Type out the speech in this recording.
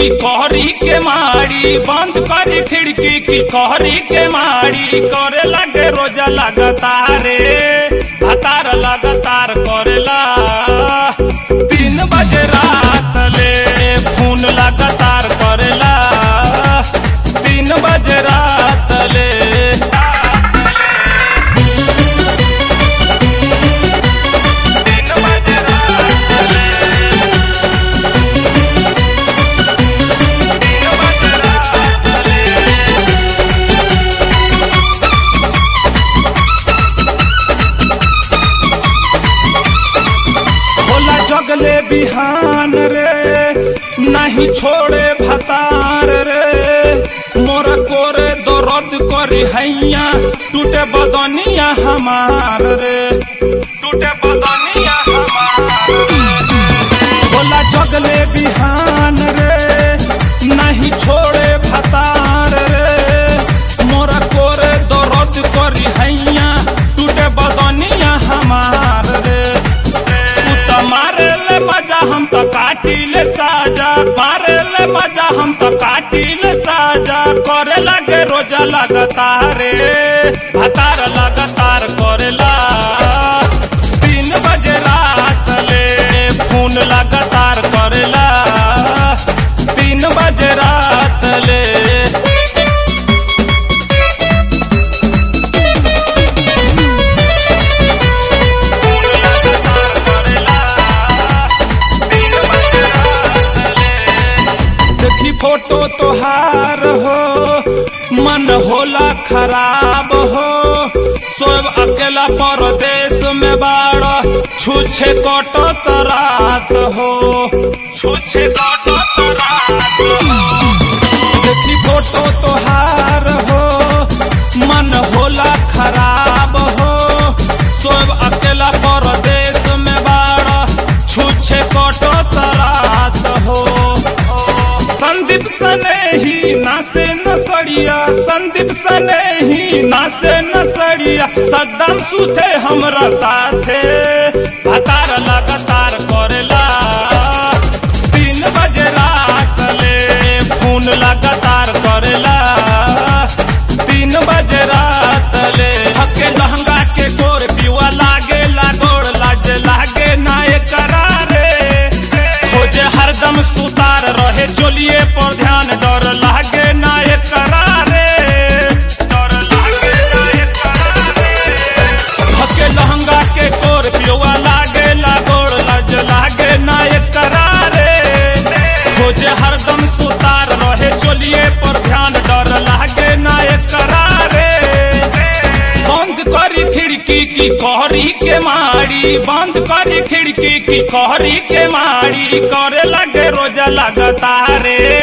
की कहरी के मारी बंद करी खिड़की की कहरी के मारी करे लगे रोजा लगातारे हतार लगातार करेला तीन बजे रात ले खून लगातार करेला तीन बजे रात ले तीन बजे रात ले तीन बजे रात ले भोला जगले बिहान रे नहीं छोड़े भतार रे मोर कोरे दर्द करी हैया टूटे बदनिया हमार रे टूटे बदनिया हमार रे भोला जगले बिहान रे नहीं छोड़े भतार रे मोर कोरे दर्द करी हैया टूटे बदनिया हमार रे तू त मारे ले मजा हम तो काटी ले साजा मारे ले मजा हम तो काटी ले साजा करे लगे रोजा लगातार रे भतार लगातार करेला तीन बजे रात ले फोन लगातार करेला तीन बजे रात ले फोन लगातार करेला तीन बजे रात ले देखी फोटो तोहार हो मन होला खराब हो सोब अकेला परदेश में बाड़ छुछे कटत रात हो छुछे कटत रात हो देखी फोटो तोहार हो मन होला खराब हो सोब अकेला परदेश में बाड़ छुछे कटत रात हो संदीप सने ही नासे नसड़िया संदीप सने ही नासे नसड़िया सद्दाम सुथे हमरा साथे हतार लगातार करेला तीन बजे रात ले फोन लगातार करेला तीन बजे रात ले हके लहंगा के गोर पिवा लागे लागोड़ लाज लागे ना करारे खोजे हरदम सुतार रहे चोलिए पर ध्यान डर लागे ना करारे डर लागे ना करारे हके लहंगा के गोर पिवा लागे लागोड़ लाज लागे ना करारे खोजे हरदम सुतार रहे चोलिए पर ध्यान डर लागे ना करारे बंद करी खिड़की की कहरी के मारी बंद करी खिड़की की कहरी के मारी करे लगे रोजा लगातारे